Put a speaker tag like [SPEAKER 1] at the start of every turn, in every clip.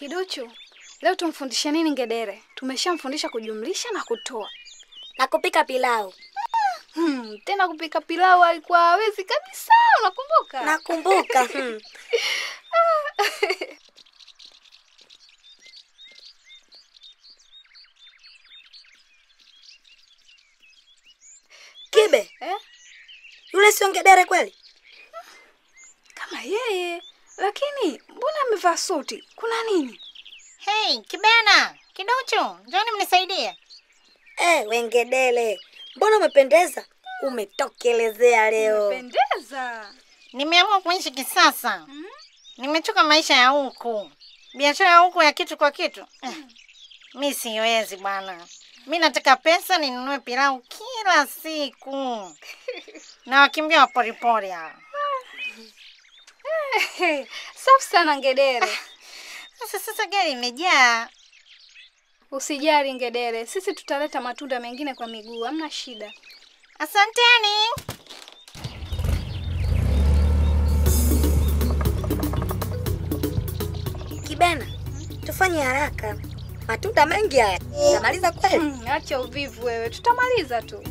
[SPEAKER 1] Kiduchu, leo tumfundishe nini ngedere? Tumeshamfundisha kujumlisha na kutoa.
[SPEAKER 2] Na kupika pilau.
[SPEAKER 1] Hmm, tena kupika pilau alikuwa hawezi kabisa, unakumbuka?
[SPEAKER 2] Nakumbuka. hmm. Kibe,
[SPEAKER 1] Eh?
[SPEAKER 2] yule sio ngedere kweli?
[SPEAKER 1] Kama yeye, lakini mbona amevaa suti? Kuna nini?
[SPEAKER 3] Hey, Kibena, Kiduchu, njoni mnisaidie.
[SPEAKER 2] Eh, wengedele, mbona umependeza? Umetokelezea leo.
[SPEAKER 1] Pendeza.
[SPEAKER 3] Nimeamua kuishi kisasa. Nimechoka maisha ya huku, biashara ya huku ya kitu kwa kitu. Eh, mi siwezi bwana. Mi nataka pesa ninunue pilau kila siku na wakimbia wa poripori hawa.
[SPEAKER 1] Hey, safi sana ngedere.
[SPEAKER 3] Sasa sasa gari imejaa.
[SPEAKER 1] Usijali ngedere, sisi tutaleta matunda mengine kwa miguu, hamna shida.
[SPEAKER 3] Asanteni.
[SPEAKER 2] Kibena, tufanye haraka. Matunda mengi haya. Tamaliza kweli?
[SPEAKER 1] Hmm, acha uvivu wewe, tutamaliza tu.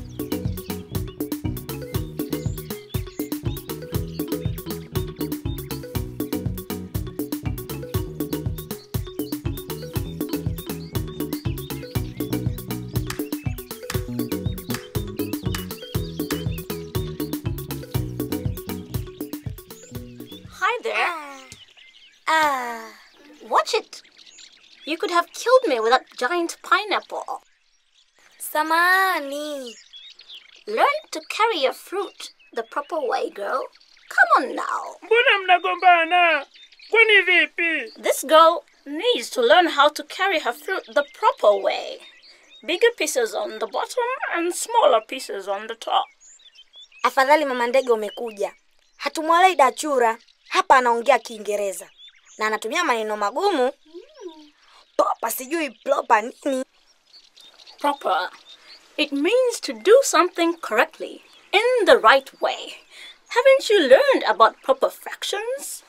[SPEAKER 4] Hi there.
[SPEAKER 2] Ah,
[SPEAKER 4] Watch it. You could have killed me with that giant pineapple.
[SPEAKER 2] samani.
[SPEAKER 4] Learn to carry your fruit the proper way, girl. Come on now.
[SPEAKER 5] Mbona mnagombana? Kwani vipi?
[SPEAKER 4] This girl needs to learn how to carry her fruit the proper way. Bigger pieces on the bottom and smaller pieces on the top.
[SPEAKER 2] Afadhali mama ndege umekuja. Hatumwalei dachura. Hapa anaongea Kiingereza na anatumia maneno magumu. Propa sijui propa nini.
[SPEAKER 4] Proper. It means to do something correctly, in the right way. Haven't you learned about proper fractions?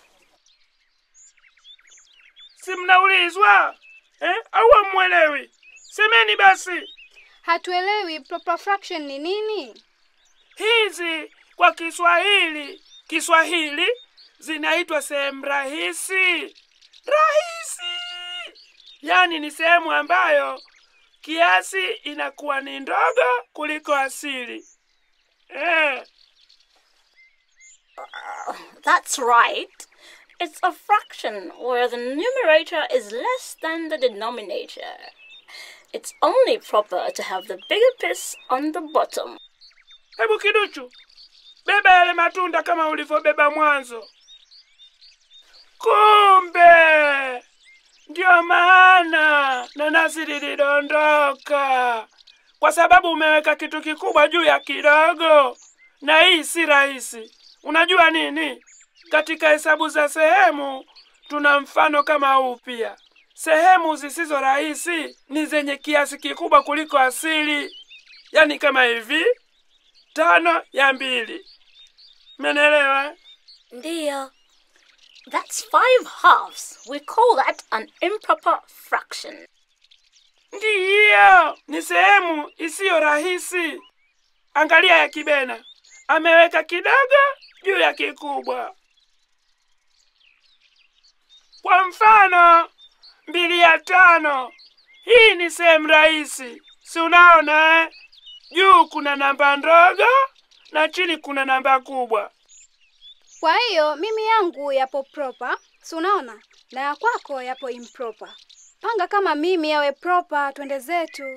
[SPEAKER 5] Si mnaulizwa eh? Au hamwelewi? Semeni basi.
[SPEAKER 1] Hatuelewi proper fraction ni nini?
[SPEAKER 5] Hizi kwa Kiswahili, Kiswahili zinaitwa sehemu rahisi. Rahisi, yaani ni sehemu ambayo kiasi inakuwa ni ndogo kuliko asili eh.
[SPEAKER 4] That's right. It's a fraction where the numerator is less than the denominator. It's only proper to have the bigger piece on the bottom.
[SPEAKER 5] Hebu Kiduchu, beba yale matunda kama ulivyobeba mwanzo. Kumbe ndio maana nanasi lilidondoka, kwa sababu umeweka kitu kikubwa juu ya kidogo, na hii si rahisi. Unajua nini? Katika hesabu za sehemu tuna mfano kama huu pia. Sehemu zisizo rahisi ni zenye kiasi kikubwa kuliko asili, yaani kama hivi tano ya mbili. Menelewa?
[SPEAKER 2] Ndiyo.
[SPEAKER 4] That's five halves. We call that an improper fraction.
[SPEAKER 5] Ndiyo, ni sehemu isiyo rahisi. Angalia ya Kibena, ameweka kidogo juu ya kikubwa. Kwa mfano, mbili ya tano, hii ni sehemu rahisi, si unaona eh? Juu kuna namba ndogo na chini kuna namba kubwa.
[SPEAKER 1] Kwa hiyo mimi yangu yapo proper, si unaona? Na ya kwako yapo improper. Panga kama mimi yawe proper, twende zetu.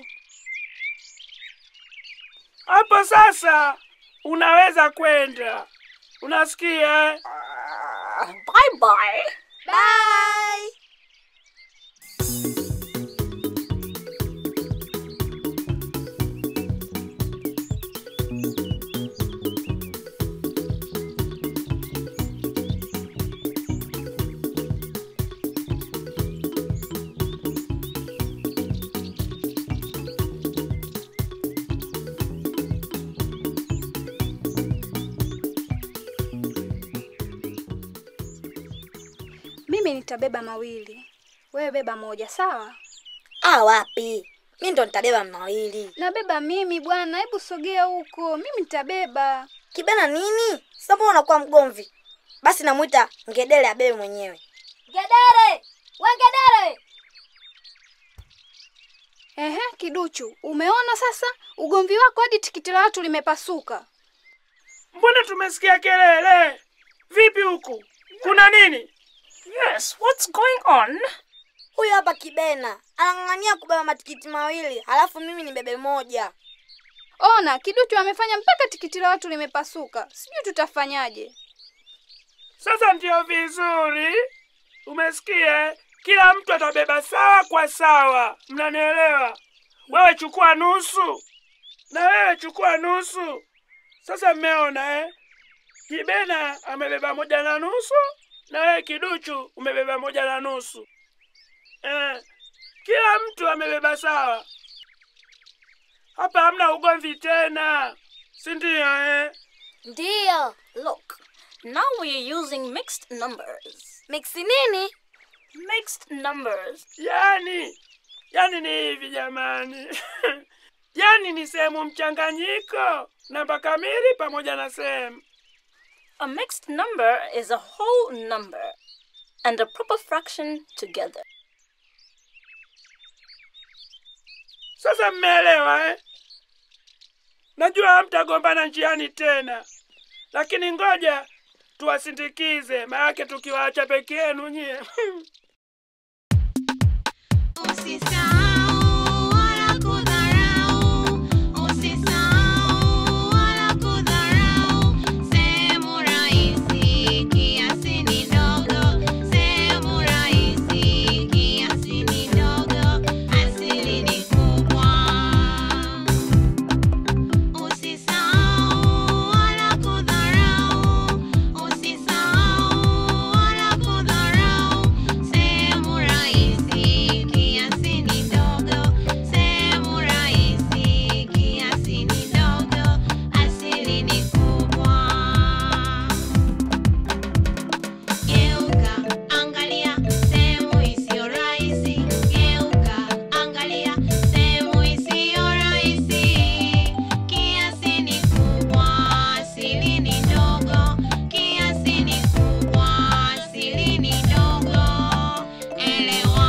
[SPEAKER 5] Hapo sasa unaweza kwenda. Unasikia? eh?
[SPEAKER 4] Bye bye.
[SPEAKER 2] Bye.
[SPEAKER 1] Mimi nitabeba mawili, Wewe beba moja, sawa?
[SPEAKER 2] Ah, wapi? Mi ndo nitabeba mawili.
[SPEAKER 1] Nabeba mimi bwana, hebu sogea huko, mimi nitabeba.
[SPEAKER 2] Kibena nini? Sasa mbona unakuwa mgomvi? Basi namwita ngedere abebe mwenyewe. Ngedere! We ngedere!
[SPEAKER 1] Ehe, kiduchu, umeona sasa ugomvi wako hadi tikiti la watu limepasuka.
[SPEAKER 5] Mbona tumesikia kelele? Vipi huku? Kuna nini?
[SPEAKER 4] Yes, what's going on?
[SPEAKER 2] Huyu hapa Kibena anang'ang'ania kubeba matikiti mawili, halafu mimi nibebe moja.
[SPEAKER 1] Ona, kiduchu amefanya mpaka tikiti la watu limepasuka. Sijui tutafanyaje.
[SPEAKER 5] Sasa ndio vizuri. Umesikia? Kila mtu atabeba sawa kwa sawa. Mnanielewa? Wewe chukua nusu na wewe chukua nusu. Sasa mmeona eh? Kibena amebeba moja na nusu na wewe kiduchu umebeba moja na nusu. Eh, kila mtu amebeba sawa. Hapa hamna ugomvi tena, si ndio eh?
[SPEAKER 2] Ndiyo.
[SPEAKER 4] Look, now we're using mixed numbers.
[SPEAKER 2] Miksi nini?
[SPEAKER 4] Mixed numbers.
[SPEAKER 5] Yani, yani ni hivi jamani. yani ni sehemu mchanganyiko, namba kamili pamoja na sehemu.
[SPEAKER 4] A mixed number is a whole number and a proper fraction together.
[SPEAKER 5] Sasa mmeelewa eh? Najua hamtagombana njiani tena, lakini ngoja tuwasindikize, maanake tukiwaacha peke yenu nyie
[SPEAKER 6] Usisahau wala kudharau, usisahau wala kudharau. Sehemu rahisi kiasi ni ndogo, sehemu rahisi kiasi ni ndogo, asili ni kubwa. Usisahau wala kudharau, usisahau wala kudharau. Sehemu rahisi kiasi ni ndogo, sehemu rahisi kiasi ni ndogo, asili ni kubwa. Geuka, angalia sehemu isiyo rahisi. Geuka, angalia sehemu isiyo rahisi. Kiasi ni kubwa, asili ni ndogo. Kiasi ni kubwa, asili ni ndogo. Elewa.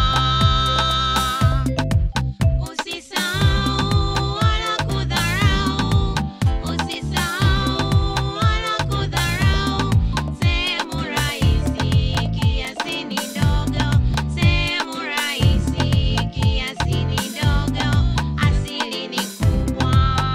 [SPEAKER 6] Usisahau wala kudharau, usisahau wala kudharau. Sehemu rahisi kiasi ni ndogo, sehemu rahisi kiasi ni ndogo, asili ni kubwa.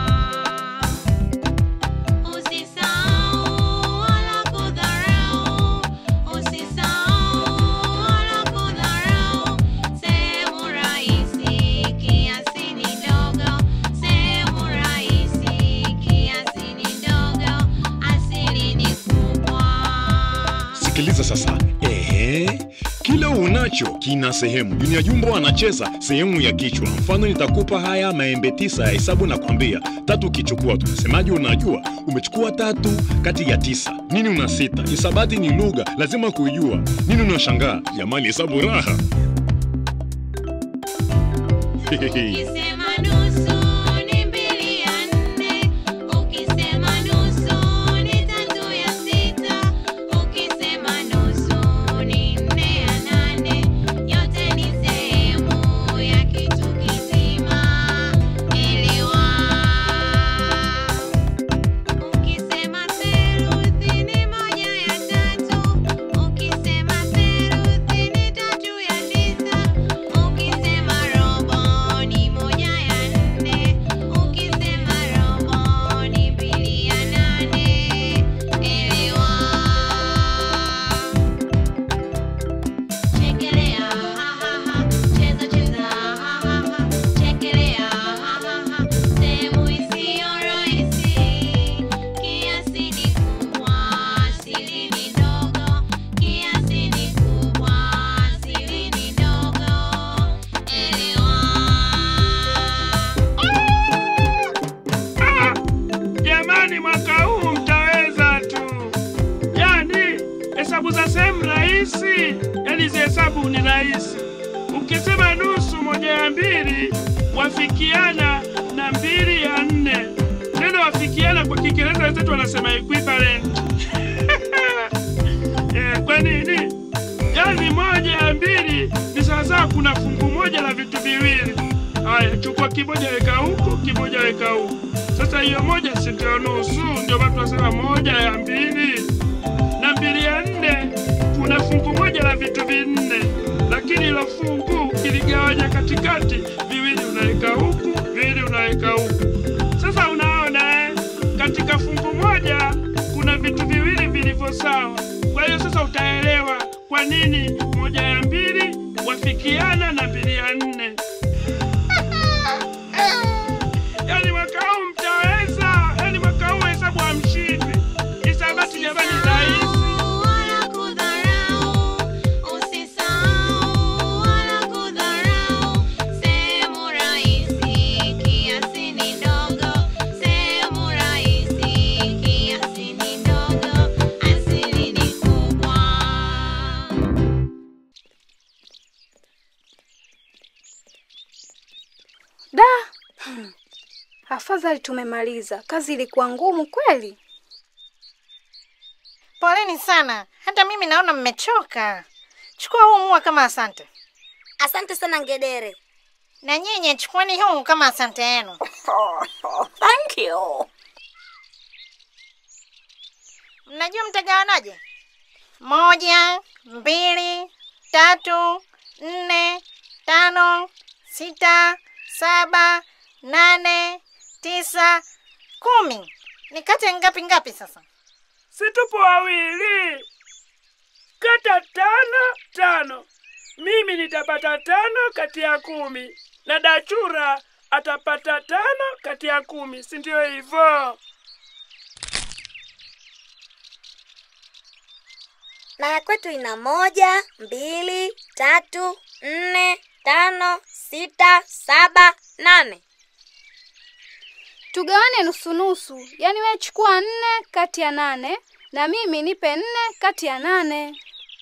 [SPEAKER 6] Usisahau wala kudharau, usisahau wala kudharau. Sehemu rahisi kiasi ni ndogo, sehemu rahisi kiasi ni ndogo, asili ni kubwa.
[SPEAKER 7] Sikiliza sasa. Ehe, kila unacho kina sehemu. Junior Jumbo anacheza sehemu ya kichwa. Mfano, nitakupa haya maembe tisa ya hesabu na kwambia tatu ukichukua, tunasemaje? Unajua umechukua tatu kati ya tisa, nini una sita? Hisabati ni lugha, lazima kuijua. Nini unashangaa? Jamani, hesabu raha.
[SPEAKER 6] Ukisema nusu ni mbili ya nne, ukisema nusu ni tatu ya sita, ukisema nusu ni nne ya nane, yote ni sehemu ya kitu kizima. Elewa. Ukisema theluthi ni moja ya tatu, ukisema theluthi ni tatu ya tisa, ukisema robo ni moja ya nne,
[SPEAKER 5] rahisi, yaani hizi hesabu ni rahisi. Ukisema nusu moja ya mbili wafikiana na mbili ya nne. Neno wafikiana kwa Kiingereza wenzetu wanasema equivalent. Eh, kwa nini? Yaani moja ya mbili ni sawasawa, kuna fungu moja la vitu viwili. Haya, chukua kimoja weka huku, kimoja weka huku. Sasa hiyo moja si ndio nusu? Ndio maana tunasema moja ya mbili na mbili ya nne. Kuna fungu moja la vitu vinne, lakini hilo fungu kiligawanya katikati, viwili unaweka huku, viwili unaweka huku. Sasa unaona eh, katika fungu moja kuna vitu viwili vilivyo sawa. Kwa hiyo sasa utaelewa kwa nini moja ya mbili wafikiana na mbili ya nne. Yaani mwaka huu mtaweza, yaani mwaka huu hesabu hamshindwi. Hisabati jamani rahisi.
[SPEAKER 6] Wala kudharau, usisahau wala kudharau. Sehemu rahisi, kiasi ni ndogo. Sehemu rahisi, kiasi ni ndogo. Asili ni kubwa.
[SPEAKER 1] Da, Hmm. afadhali tumemaliza. Kazi ilikuwa ngumu kweli.
[SPEAKER 3] Poleni sana, hata mimi naona mmechoka. Chukua huu mua kama asante,
[SPEAKER 2] Asante sana ngedere.
[SPEAKER 3] na nyinyi chukueni huu kama asante yenu.
[SPEAKER 4] Oh, thank you.
[SPEAKER 3] Mnajua mtagawanaje? Moja, mbili, tatu, nne, tano, sita, saba, nane, tisa, kumi. Nikate ngapi ngapi sasa?
[SPEAKER 5] Si tupo wawili, kata tano tano. Mimi nitapata tano kati ya kumi na Dachura atapata tano kati ya kumi, si ndio hivyo?
[SPEAKER 2] Na ya kwetu ina moja, mbili, tatu, nne, tano, sita, saba, nane.
[SPEAKER 1] Tugawane nusu nusu, yaani wewe chukua nne kati ya nane na mimi nipe nne kati ya nane.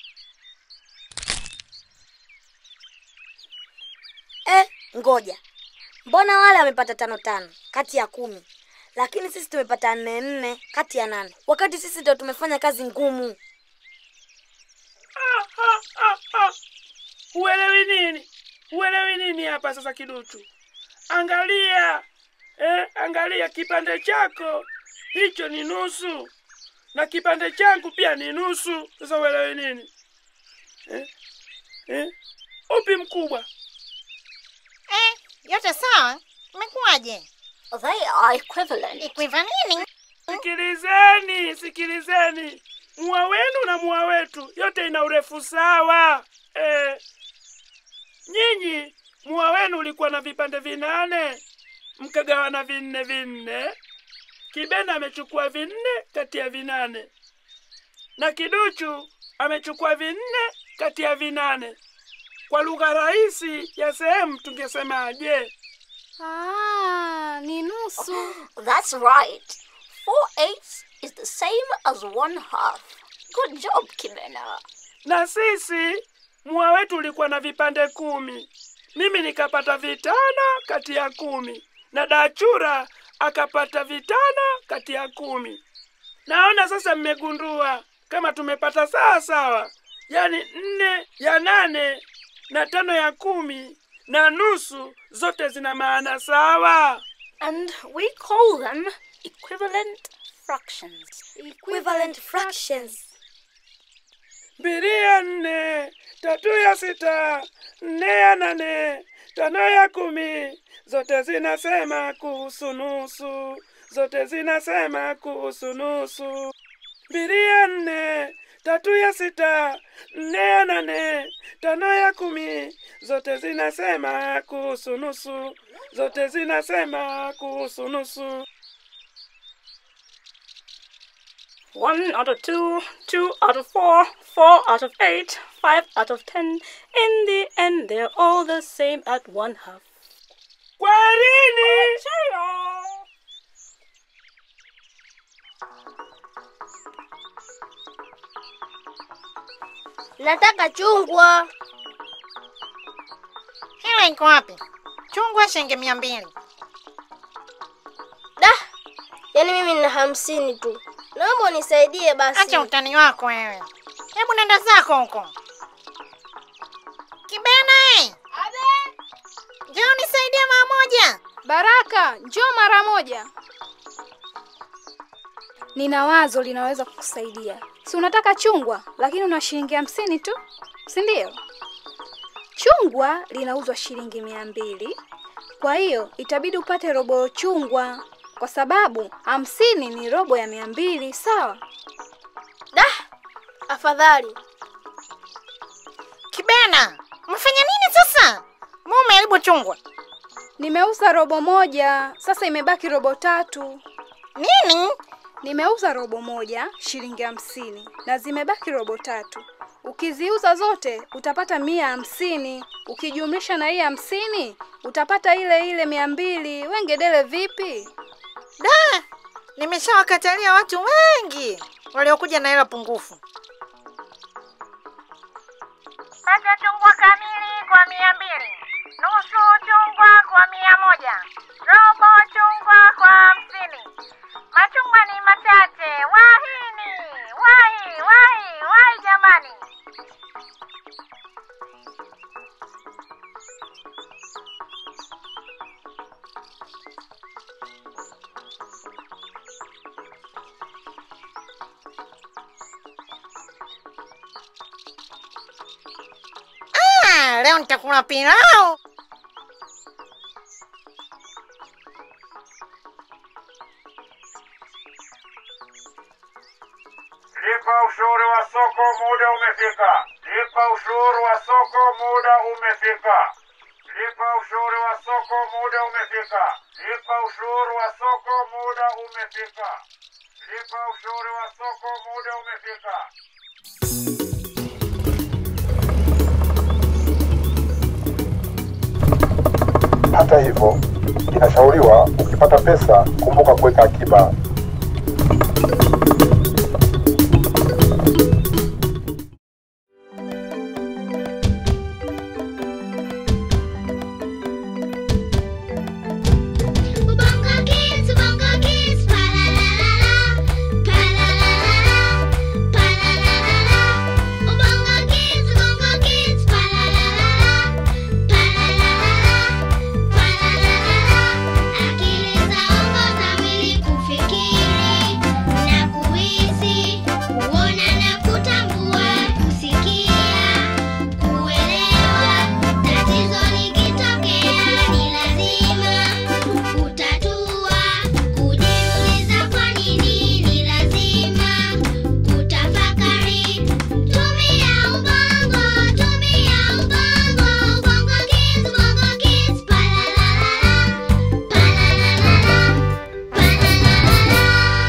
[SPEAKER 2] Eh, ngoja. Mbona wale wamepata tano tano kati ya kumi, lakini sisi tumepata nne nne kati ya nane, wakati sisi ndio tumefanya kazi ngumu.
[SPEAKER 5] Ah, ah, ah, ah. Uelewi nini? Uelewi nini hapa sasa, kiduchu? Angalia eh, angalia kipande chako hicho ni nusu na kipande changu pia ni nusu. Sasa uelewi nini eh? Eh? Upi mkubwa?
[SPEAKER 3] Eh, yote sawa? Imekuwaje?
[SPEAKER 4] They are equivalent.
[SPEAKER 3] Ikwiva nini?
[SPEAKER 5] Sikilizeni, sikilizeni, mua wenu na mua wetu yote ina urefu sawa eh. Nyinyi mua wenu ulikuwa na vipande vinane, mkagawana vinne vinne. Kibena amechukua vinne kati ya vinane na Kiduchu amechukua vinne kati ya vinane. Kwa lugha rahisi ya sehemu tungesemaje?
[SPEAKER 1] Ah, ni nusu.
[SPEAKER 4] That's right. Four eighths is the same as one half. Good job, Kimena.
[SPEAKER 5] na sisi mua wetu ulikuwa na vipande kumi. Mimi nikapata vitano kati ya kumi na Dachura akapata vitano kati ya kumi. Naona sasa mmegundua kama tumepata sawa sawa, yaani nne ya nane na tano ya kumi na nusu zote zina maana sawa.
[SPEAKER 4] And we call them equivalent fractions.
[SPEAKER 2] Equivalent fractions.
[SPEAKER 5] mbili ya nne, tatu ya sita, nne ya nane, tano ya kumi, zote zinasema kuhusu nusu, zote zinasema kuhusu nusu. Mbili ya nne, tatu ya sita, nne ya nane, tano ya kumi, zote zinasema kuhusu nusu, zote zinasema kuhusu nusu.
[SPEAKER 4] One out of two, two out of four, four out of eight, five out of ten. In the end, they're all the same at one half.
[SPEAKER 5] Kwaherini.
[SPEAKER 8] Nataka chungwa.
[SPEAKER 3] Hela iko wapi? Chungwa shilingi mia mbili.
[SPEAKER 8] Da, yaani mimi nina hamsini tu. Naomba unisaidie basi.
[SPEAKER 3] Acha utani wako wewe. Hebu nenda zako huko. Kibena eh! Njoo nisaidie mara moja.
[SPEAKER 1] Baraka, njoo mara moja. Nina wazo linaweza kukusaidia. Si unataka chungwa, lakini una shilingi hamsini tu, si ndio? Chungwa linauzwa shilingi mia mbili, kwa hiyo itabidi upate robo chungwa, kwa sababu hamsini ni robo ya mia mbili. Sawa?
[SPEAKER 8] Da, afadhali.
[SPEAKER 3] Kibena, umefanya nini sasa? Mbona umeharibu chungwa?
[SPEAKER 1] Nimeuza robo moja, sasa imebaki robo tatu.
[SPEAKER 3] Nini?
[SPEAKER 1] Nimeuza robo moja shilingi hamsini na zimebaki robo tatu. Ukiziuza zote utapata mia hamsini. Ukijumlisha na hii hamsini utapata ile ile mia mbili. Wengedele vipi?
[SPEAKER 3] Da, nimeshawakatalia watu wengi waliokuja na hela pungufu. Pata chungwa kamili kwa mia mbili, nusu chungwa kwa mia moja, robo chungwa kwa hamsini. Machungwa ni machache. Wahini, wahi, wahi, wahi jamani. Ah, leo nitakula pilau.
[SPEAKER 9] Lipa ushuru wa soko, muda umefika. Lipa ushuru wa soko, muda umefika. Lipa ushuru wa soko, muda umefika. Lipa ushuru wa soko, muda umefika. Lipa ushuru wa soko, muda umefika.
[SPEAKER 10] Hata hivyo, inashauriwa ukipata pesa, kumbuka kuweka akiba.
[SPEAKER 6] Ubongo Kids, Ubongo Kids, pa la la la la, pa la la la la, pa la la la la. Ubongo Kids, Ubongo Kids, pa la la la la, pa la la la la, pa la la la la. Akili zaongoza mwili kufikiri na kuhisi, kuona na kutambua, kusikia, kuelewa. Tatizo likitokea ni lazima kutatua, kujiuliza kwa nini ni lazima kutafakari. Tumia ubongo, tumia ubongo, ubongo kids, ubongo kids, pa la la la la, pa la la la la, pa la la la la.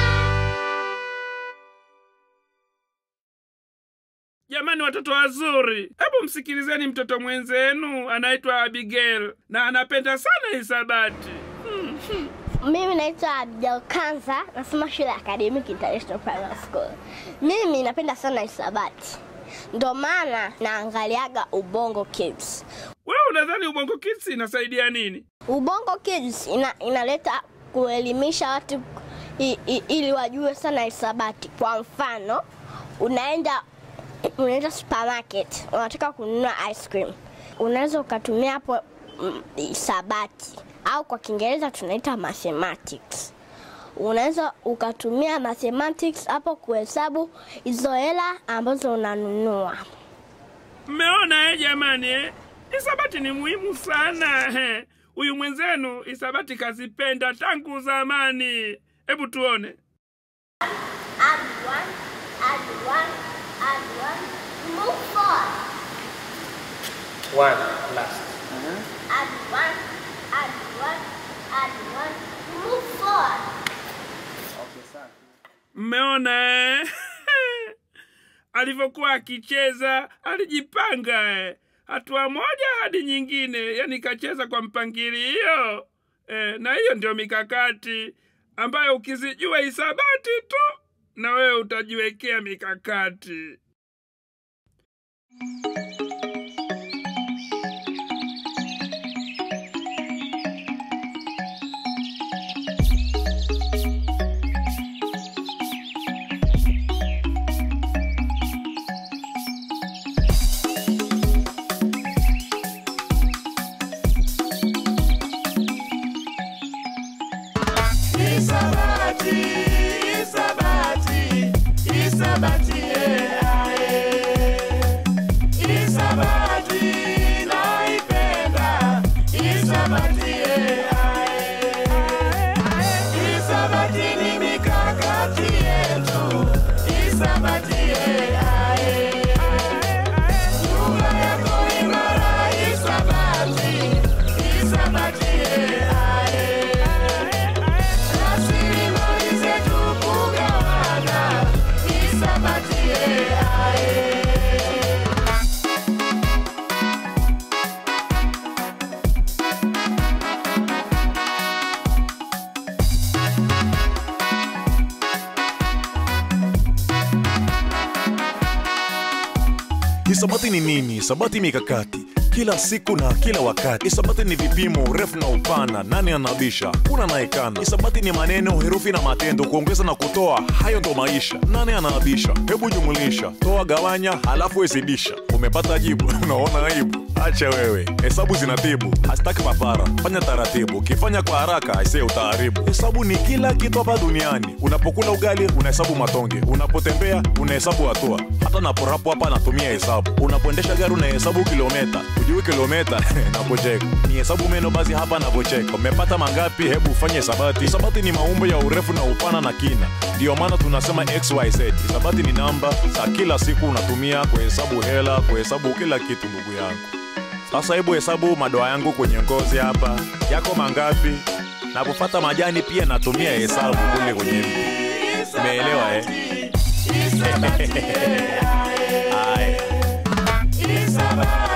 [SPEAKER 5] Jamani, watoto wazuri, hebu msikilizeni mtoto mwenzenu anaitwa Abigail na anapenda sana hisabati.
[SPEAKER 8] Mimi naitwa Abdel Kanza, nasoma shule ya Academic International Primary School. Mimi napenda sana hisabati, ndo maana naangaliaga Ubongo Kids.
[SPEAKER 5] Wewe unadhani Ubongo Kids inasaidia nini?
[SPEAKER 8] Ubongo Kids ina, inaleta kuelimisha watu i, i, ili wajue sana hisabati. Kwa mfano, unaenda unaenda supermarket, unataka kununua ice cream, unaweza ukatumia hapo mm, hisabati au kwa Kiingereza tunaita mathematics. Unaweza ukatumia mathematics hapo kuhesabu hizo hela ambazo unanunua.
[SPEAKER 5] Mmeona eh, jamani eh? Hisabati ni muhimu sana. eh. Huyu mwenzenu hisabati kazipenda tangu zamani. Hebu tuone.
[SPEAKER 8] Add one, add one, add one, move forward.
[SPEAKER 11] One last.
[SPEAKER 8] Add one, add one, add one, move forward.
[SPEAKER 5] Mmeona eh? alivyokuwa akicheza alijipanga eh. hatua moja hadi nyingine, yani kacheza kwa mpangilio eh, na hiyo ndio mikakati ambayo ukizijua hisabati tu na wewe utajiwekea mikakati.
[SPEAKER 12] Isabati, Isabati, Isabati, Isabati, naipenda Isabati, Isabati ni mikakati yetu, Isabati, lugha yako imara, Isabati, Isabati, rasilimali zetu kugawana, Isabati,
[SPEAKER 7] Hisabati ni nini? Hisabati mikakati kila siku na kila wakati. Hisabati ni vipimo, urefu na upana, nani anabisha, kuna naekana. Hisabati ni maneno, herufi na matendo, kuongeza na kutoa, hayo ndo maisha. Nani anaabisha? Hebu jumulisha, toa, gawanya, halafu wezidisha. Umepata jibu? Unaona aibu? Acha wewe, hesabu zinatibu, hasitaki papara. Fanya taratibu, ukifanya kwa haraka aisee utaharibu. Hesabu ni kila kitu hapa duniani. Unapokula ugali unahesabu matonge, unapotembea unahesabu hatua, hata naporapo hapa natumia hesabu. Unapoendesha gari unahesabu kilometa, ujui kilometa napocheka ni hesabu meno, basi hapa napocheka. Umepata mangapi? Hebu ufanye hisabati. Hisabati ni maumbo ya urefu na upana na kina, ndiyo maana tunasema xyz. Hisabati ni namba za kila siku unatumia kuhesabu hela, kuhesabu kila kitu, ndugu yangu. Sasa hebu hesabu madoa yangu kwenye ngozi hapa, yako mangapi? Napopata majani pia natumia hesabu kule kwenye mti. Umeelewa eh?
[SPEAKER 12] Isabati,
[SPEAKER 7] Haya.
[SPEAKER 12] Isabati.